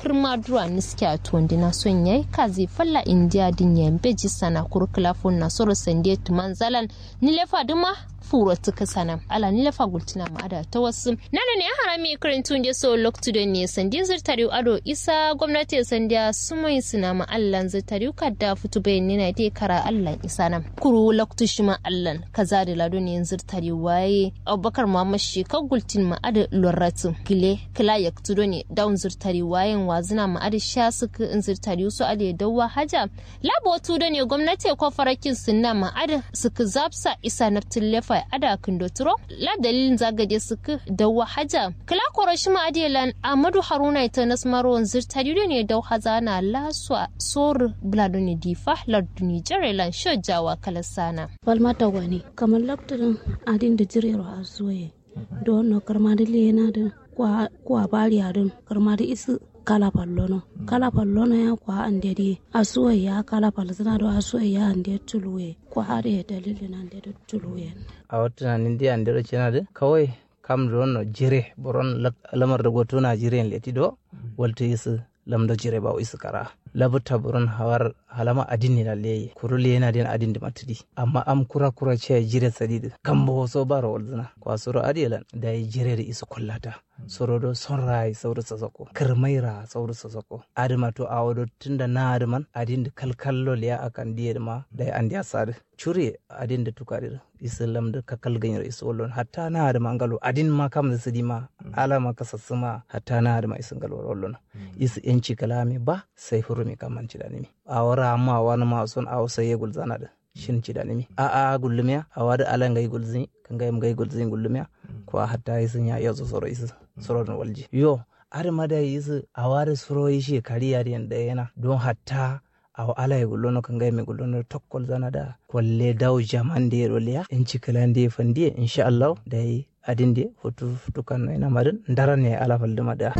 kirma duwa niski a tuwandi na son yayi kazi falla indiya din ya beji sana kurkula fon na soro sande tuman zalan nilefa duma furo tuka sana ala nilefa gultina ma ada ta wasu nana ne harami karantun da so loktu da ne sandin zirtari ado isa gwamnati sandiya sumai suna ma allan zirtari kadda fitu bayan nina dai kara allan isa nan kuru loktu shi ma allan kaza da lado ne zirtari waye abubakar muhammad shi kan gultin ma ada loratu gile kila ya tudo ne daun zirtari wayen wazina ma ada sha suka in zirtari su ada dawa haja labo tudo ne gwamnati ko farakin sunna ma ada suka zapsa isa naftin lefa ada kindo turo la dalilin zagade suka dawa haja kila koro shi ma adelan amadu haruna ita nasmaron zirtari ne dau hazana laswa sor bladoni difa larduni jarelan shojawa kalasana falmata wani kamar lakturin adin da jirero a zuwa don no karma da lena da kwa bari adin karma da isu kala pallono kala pallono ya kwa andedi asuwa ya kala palzina do asuwa ya ande tuluwe kwa hare dalili na ande tuluwe a wata nanin di andero cina da kawai kam no jire boron lamar da goto na jire leti do walta isu lamdo jire ba isu kara labuta buron hawar halama adin na leye kurule yana din adin da matidi amma am kura kura ce jire sadidi kan bo so baro walzina kwa soro adilan da yi jire da isu kullata soro do sonrai sauru sasako kirmaira sauru sasako adima to awodo tunda na adiman adin da kalkallo liya akan diye ma da ya andi asad chure adin da tukarir isu lamda kakal ganyar isu wallon hatta na adima ngalo adin ma kam da sidi ma alama kasassuma hatta na adima isu ngalo wallon isu yanci kalame ba sai hurumi kaman ci da nimi a wara amma wani ma son a wasa ya gulzana da shin ci da nimi a a gullumiya a wada alan gai gulzin kan gai gai gulzin gullumiya ko a hatta yi sun ya iya zo soro isu soro da walji yo ar ma da isu a wada soro yi shi kariya da yanda yana don hatta a ala ya gullono kan gai mai gullono tokkol zana da kwalle dawo jaman da ya roliya in ci kalan da ya fandiye insha Allah da yi adin da hutu tukan ina madin ndara ne ala falduma da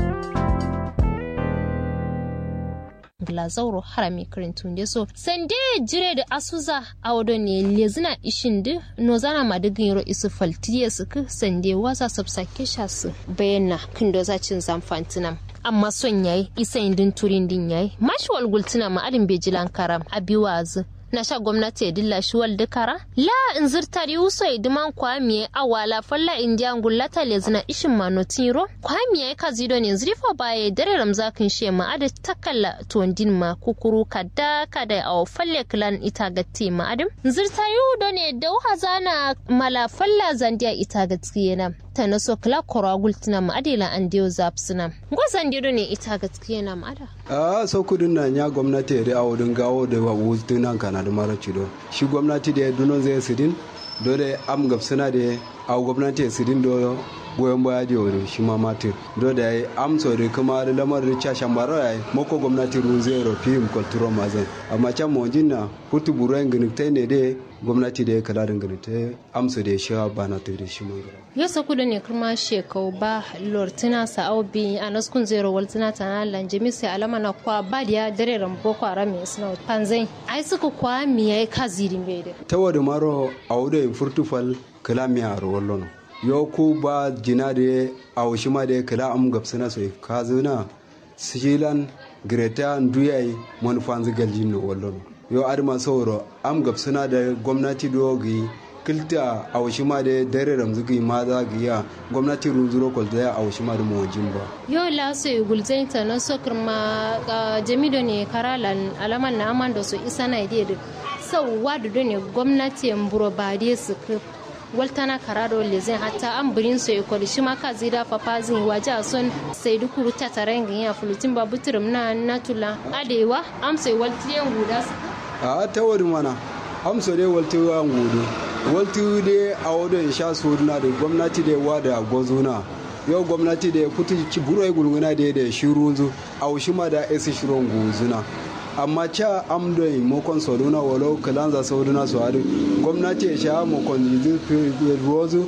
glazauro harami karintun da so sande jire da asuza a wado ne lezina ishin da no zana ma digin yaro isu faltiye su ku sande wasa sabsake sha su bayyana kindo zacin zamfantina amma son yayi isa indin turin din yayi mashi walgultuna ma adin bejilan karam abiwazu na sha gwamnati ya dilla shi wal dukara la in zirtari uso ya diman kwamiye awala falla indiya ngullata le zina ishin manotiro kwamiye ka zido ne zrifa baye dare ramzakin she ma ada takalla tondin ma kukuru kada kada aw falle klan ita gatti ma adim zirtari do ne da hazana mala falla zandiya ita gatti yana ta na so kala koragul tina ma adila an dio zapsina gwazan dio ne ita gatti yana ma ada a so kudin na nya gwamnati da awodin gawo da wutunan kana da mara cido shi gwamnati da dunon zai sidin dole am gabsana da a gwamnati sidin do goyon baya da wuri shi ma mati do da yi am so da kuma da lamar da cashan baro ya yi mako gwamnati run zai rofi im kulturo mazan amma can mawajin na hutu buruwan ganitai ne da gwamnati da ya kala da ganitai amsa da ya sha ba na ta da shi mai yau sa kudu ne kuma shekau ba lortina sa'au bi a naskun zero waltina ta na lanjimi sai alama na kwa ba da ya dare rambo kwa rami suna panzai ai suka kwa mi yayi kaziri mai da ta wada maro a wuda in furtufal kala mi a rawallon yo ku ba jina da a wushi ma da kala am gabsana sai ka zuna silan greta nduyai manufan zigaljin no wallon yo adama sauro am gabsana da gwamnati dogi kilta a washi ma da dare ramzugi ma za ga ya gwamnati runzuro kwalta ya a washi ma da mawajin ba yau la su gulzai ta na sokar ma jamido ne karalan alaman na aman da su isa na ide da sau wadu ne gwamnati mburo ba da su waltana karado lezen hatta an birin so ya kwali shi ma ka zida papa zin waje a son sai dukuru ta taren ya fulutin ba buturum na natula adewa am sai waltiyan guda su a ta wadi mana amso dai waltu an gudu waltu dai a wadon sha suna da gwamnati da wa da gozuna yau gwamnati da kutu ci buru ai gulguna da da shiru zu a wushi ma da esi shiron guzuna amma ca amdo mokon soduna walo kalanza soduna so adu gwamnati ya sha mokon yizu rozu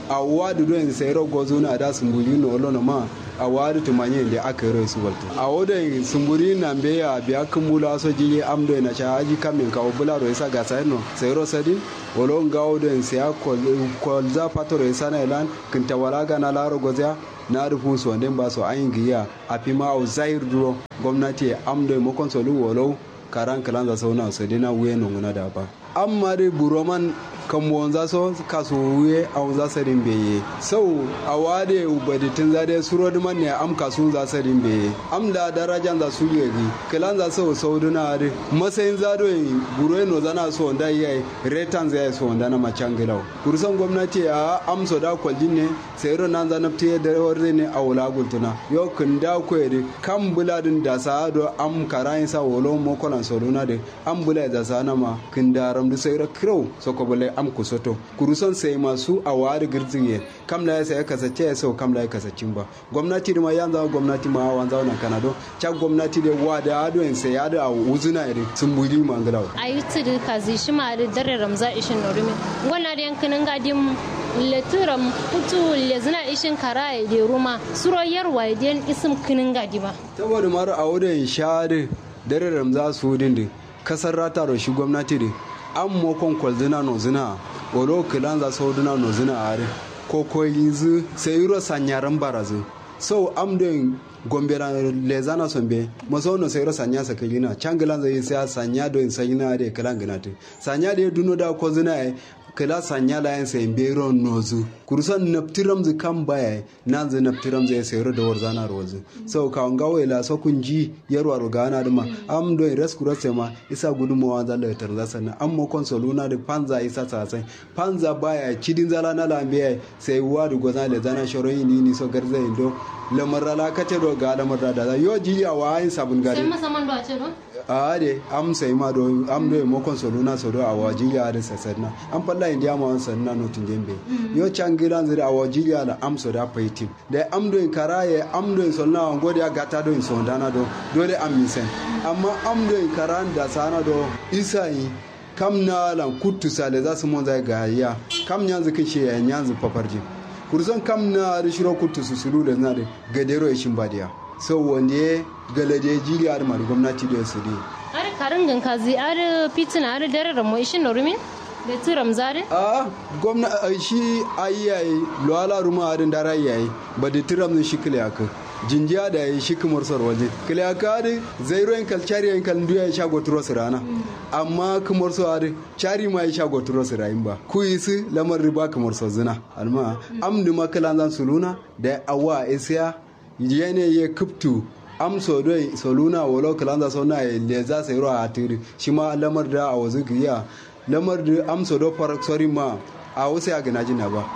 a wadu don sayro gozo na da sumburi no lono ma a wadu tumanye da aka yi su walta a wadda sumburi na beya biya kumula so jili amdo na cha aji kamin ka obula ro isa ga sayno sayro sadin wolo ngawo don siya kolza patoro isa na ilan kinta wala ga na laro gozya na rufu so den ba so ayin giya a fi ma au zahir duro gwamnati amdo mo konsolu wolo karan kalan za sauna so dina wuye no nguna da ba amma dai buroman kan wanza so kaso wuye a wanza sarin beye sau a wade ubaditin zade suro man ne am kasu za sarin beye am da darajan za su yegi kalan za so sau duna ade masayin zado yin buro no zana so da yayi retan zai so da na machangilaw kursan gwamnati a am so da kwaljin ne sai ro nan zana te da warre ne a wula gultuna yo kun da ko ede kam buladin da sa do am karayin sa wolo mo kolan so duna de am bulai da sa na ma kun da ram du sai ra kro so ko bulai am ku soto kuruson sai masu a wari girziye kam la sai kasace ya sau kam la kasacin ba gwamnati da ma yan zama gwamnati ma wan zauna kanado cha gwamnati da wa da ado en sai ado a uzuna ire sun buri mangalaw ayi tudu kazi shi ma da dare ramza ishin norumi gwana da yankin gadin leturam putu lezina ishin kara da ruma suro yarwa den isim kinin gadi ba saboda mara a wurin shade dare ramza su dindi kasar rata da shi gwamnati da an mokon kwalzina no zina oro kilan za so duna no zina are ko ko yizu sai ro sanyaran barazu so am doing gombera lezana sombe maso no sai ro sanya sa kagina changilan zai sai sanya do in sanya de kilan ginatu sanya de duno da ko zina kila sanya la yan sai bero nozu kurusan naptiram zu kan baya nan zu naptiram zai sayar da warzana rozu so ka nga wela so kun ji yarwa rogana duma am do res kurase ma isa gudumawa za la tarza sana am mo konsoluna da panza isa sasai panza baya cidin zala na lambe sai wa da gozan le zana shoro ni ni so garza indo lamar la kace do ga lamar da yo ji ya wa yin sabun gari sai masaman do a ce no a de am sai ma do am do mo konsoluna so do a waji ya da sasana am falla india ma wan sanna no tunjembe yo changilan zira a waji ya da am so da paitim da am do in karaye am do in sonna on gode ya gata do in sondana do dole am misen amma am do in karan da sana do isai kam na lan kuttu sale za su mon zai ga ya kam nyanzu kishe ya nyanzu paparji kurzon kam na da shiro kuttu su sulu da na da gadero ya shin badiya so wanda galade jili ar mar gwamnati da su ne are karin gan kazi are fitina are dare ramo ishin norumin da turam zare a gwamna shi ayyayi luwala ruma adin dara yayi ba da tiram shi kile aka jinjiya da yi shi kumar sor waje kile aka da zairo en kal chari en kal nduya ya shago turo rana amma kumar so ade chari ma ya shago turo rayin ba ku isi lamar riba kumar so zina alma amdu makalan zan suluna da awa isiya yene ye kuptu am so doi soluna wolo kalanza so na le za sai ro a tiri shi ma lamar da a wazu giya lamar da am so do farak sori ma a wasu ya gina jina ba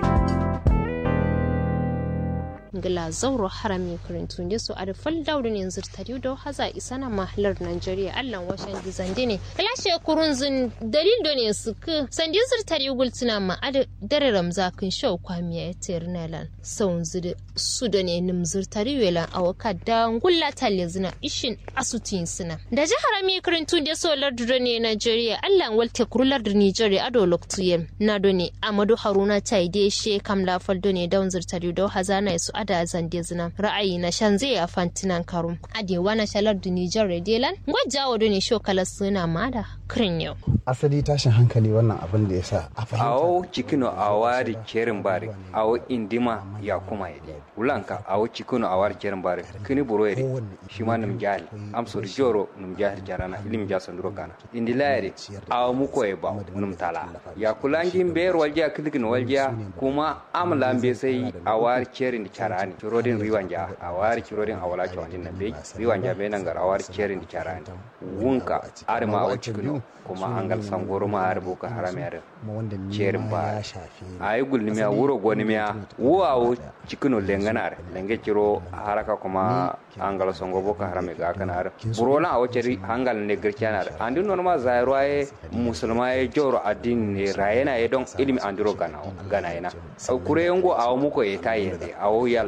ngila zauro harami karintun da su ada fal daudin yanzu tariu da haza isana mahalar Najeriya Allah washan gizande ne kalashe kurun zin dalil do ne su ku sandin zir tariu gultuna ma ada dare ramza kun shau kwamiya ya tayar nalan saun zir su da ne nim zir tariu yalan awaka da ngulla talle zina ishin asutin suna da ji harami karintun da so lardu do ne Najeriya Allah walte kurular da Nigeria ado loktuye na do ne Amadu Haruna taide she kam lafal do ne daun zir tariu da hazana su ada zande zina ra'ayi na shan zai a fantinan karum adewa na shalar da nijar redelan gwajja wa ne shokala suna ma da kirin yau asali tashin hankali wannan abin da ya sa a fahimta awo cikino a wari kerin bari awo indima ya kuma yade ulanka awo cikino a wari kerin bari kini buro yade shi ma num jahil am sur joro num jahil jarana ilim ja sanduro kana indi layare awo muko e ba num tala ya kulangin ber walja kidigin walja kuma am lambe sai a wari kerin di carani cirodin riwanja a wari cirodin a wala cewandin na bai riwanja bai nan gar a wari kerin di carani wunka arma awo cikino kuma angal sangoro ma har boka harame har cerin ba a yi gulnimiya wuro gonimiya wuwawo cikino lenganar lenge ciro haraka kuma angal sango boka harame ga kanar burola awo ceri hangal ne girkiyanar andi norma zairo ay musulma ay joro adin ne rayena ye don ilimi andiro gana gana ina kure yango awo muko e tayende awo yalla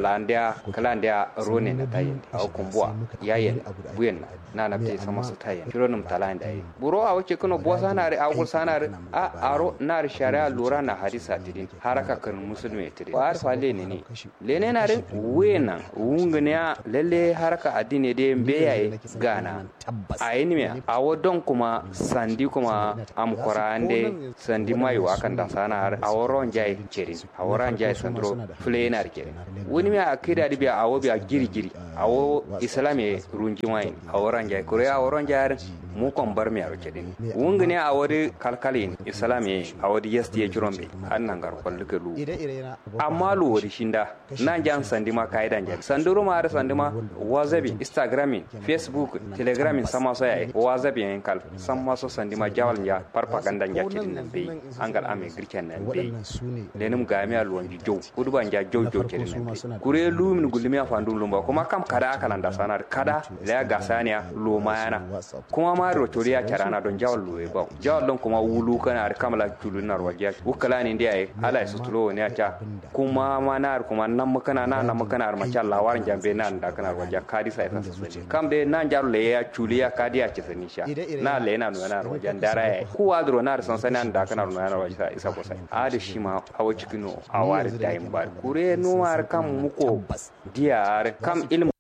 talandia kalandia rone na tayin a kumbua yayen buyen na na te sama su tayin kiro num talanda yi buro a wace kuno bo sanare a ko sanare a aro na sharia lura na hadisa tidin haraka kan musulmi tidin war fa le ne ne le ne na rin wena wungnya lalle haraka addini de mbeyaye gana a yi ne a wadon kuma sandi kuma am korande sandi mai wa kan da sanar a woron jai cerin a woron jai sandro flenar kerin wani mai akida di biya awo biya giri giri awo islami runji mai a woron jai kure a woron jai mu kon bar mi aro kedin wungane a wadi kalkalin islami a wadi yasti ya jirombe an nan gar kwallu ke lu amma lu wadi shinda nan jan sandi ma kaidan jan sanduru ma sandi ma wazabi instagramin facebook telegramin sama so ya wazabi en kal sama so sandi ma jawal ja propaganda ja kedin nan be angal ame girken nan be lenum gami a luwan jow kudu ban ja jow jow kedin nan be kure lu min gulmi a fandu lumba kuma kam kada aka nan da sanar kada la gasaniya lo mayana kuma ma rotoriya carana don jawal luwe ba jawal don kuma wulu kana ar kamala tulu na rojiya ukala ni ndiya ala su tulo ne acha kuma ma na kuma nan makana na nan makana ar macha Allah warin jambe na da kana rojiya kadi sai sa su kam de nan jaru le ya chuliya kadi ya ci sani sha na le na na rojiya dara ya ku wadro na san sani an da kana na rojiya isa ko sai a da shi ma hawa cikino a wari da yin ba kure no ar kam muko diyar kam ilmu